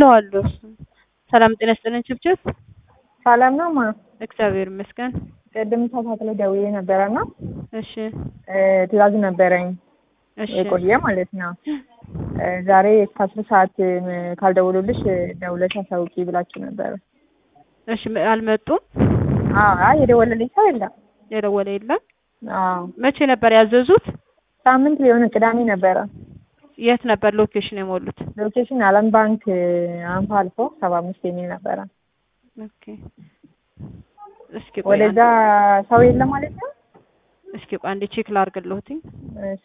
ከፍለዋል። እሱን ሰላም ጤና ይስጥልን ችብችብ። ሰላም ነው ማ እግዚአብሔር ይመስገን። ቅድም ሰዓት ላይ ደውዬ ነበረና እሺ ትእዛዝ ነበረኝ እሺ የቆየ ማለት ነው። ዛሬ እስከ አስር ሰዓት ካልደውሉልሽ ደውለሽ አሳውቂ ብላችሁ ነበረ። እሺ አልመጡም። አዎ አይ የደወለልኝ ሰው የለም። የደወለ የለም። አዎ መቼ ነበር ያዘዙት? ሳምንት ሊሆን ቅዳሜ ነበረ። የት ነበር ሎኬሽን የሞሉት? ሎኬሽን አለም ባንክ አንፋ አልፎ ሰባ አምስት የሚል ነበረ። ኦኬ እስኪ ቆይ ወደዛ አንዴ- ሰው የለም ማለት ነው። እስኪ ቆይ አንዴ ቼክ ላድርግልዎትኝ። እሺ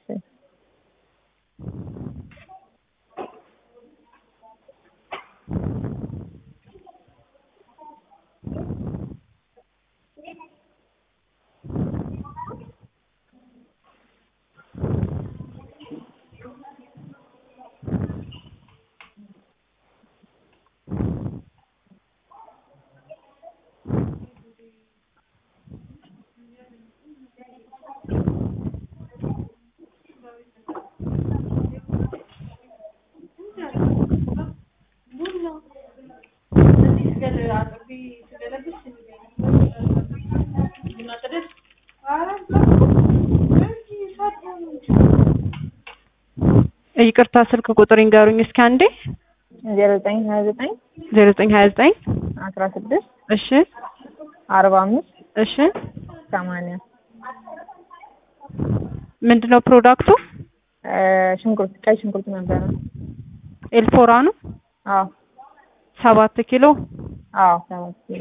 ይቅርታ ስልክ ቁጥር ይንገሩኝ እስኪ አንዴ። ዜሮ ዘጠኝ ሀያ ዘጠኝ ዜሮ ዘጠኝ ሀያ ዘጠኝ አስራ ስድስት እሺ አርባ አምስት እሺ ሰማንያ ምንድን ነው ፕሮዳክቱ? ሽንኩርት ቀይ ሽንኩርት ነበረ። ኤልፎራ ነው። አዎ ሰባት ኪሎ አዎ ሰባት ኪሎ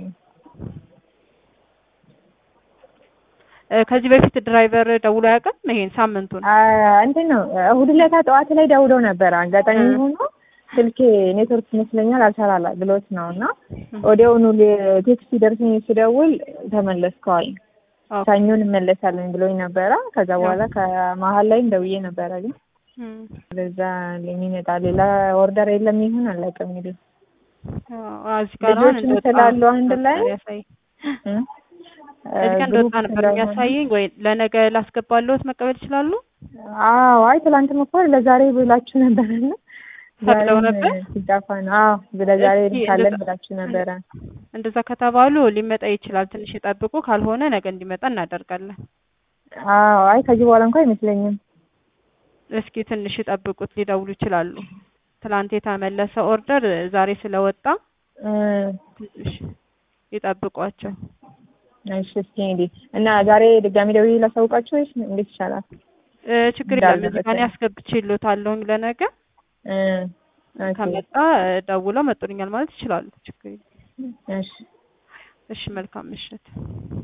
እ፣ ከዚህ በፊት ድራይቨር ደውሎ አያውቅም? ይሄን ሳምንቱን አ፣ እንትን ነው እሑድ ዕለት ጠዋት ላይ ደውለው ነበረ። አጋጣሚ እ። ሆኖ ስልኬ ኔትወርክ ይመስለኛል አልሰራላ ብሎት ነው እና ወዲያውኑ ል- ቴክስት ሲደርሰኝ ስደውል ተመለስከዋል ኦኬ። ሰኞ እንመለሳለን ብሎኝ ነበረ። ከዛ በኋላ ከመሀል ላይ ደውዬ ነበረ ግን እም፣ ወደዛ የሚመጣ ሌላ ኦርደር የለም ይሁን አላውቅም እንግዲህ አዎ፣ እዚህ ጋር አሁን ልጆችም እንደወጣ ስላሉ አንድ ላይ ነበር ያሳይ እ? እዚህ ጋር ግሩፕ እንደወጣ ነበር ስለሆነ- የሚያሳየኝ። ወይ ለነገ ላስገባለሁት መቀበል ይችላሉ? አዎ አይ ትላንትም እኮ ለዛሬ ብላችሁ ነበረና ፈቅደው ዛሬም ነበር? ሲጠፋ ነው። አዎ ለዛሬ እስኪ ካለን እንደዛ- ብላችሁ ነበረ። እንደዛ ከተባሉ ሊመጣ ይችላል። ትንሽ ይጠብቁ፣ ካልሆነ ነገ እንዲመጣ እናደርጋለን። አዎ አይ ከዚህ በኋላ እንኳን አይመስለኝም። እስኪ ትንሽ ይጠብቁት፣ ሊደውሉ ይችላሉ። ትላንት የተመለሰ ኦርደር ዛሬ ስለወጣ እ፣ ትንሽ ይጠብቋቸው። እሺ እስኪ እንግዲህ እና ዛሬ ድጋሚ ደውዬ ላሳውቃችሁ ወይስ እንዴት ይሻላል? እ፣ ችግር የለም። እንዳለበት እዚህ ጋር ያስገብቼልዎታለሁኝ ለነገ እ፣ ኦኬ፣ ከመጣ እ፣ ደውለው መጡልኛል ማለት ይችላሉ። ችግር የለም። እሺ እሺ፣ መልካም ምሽት።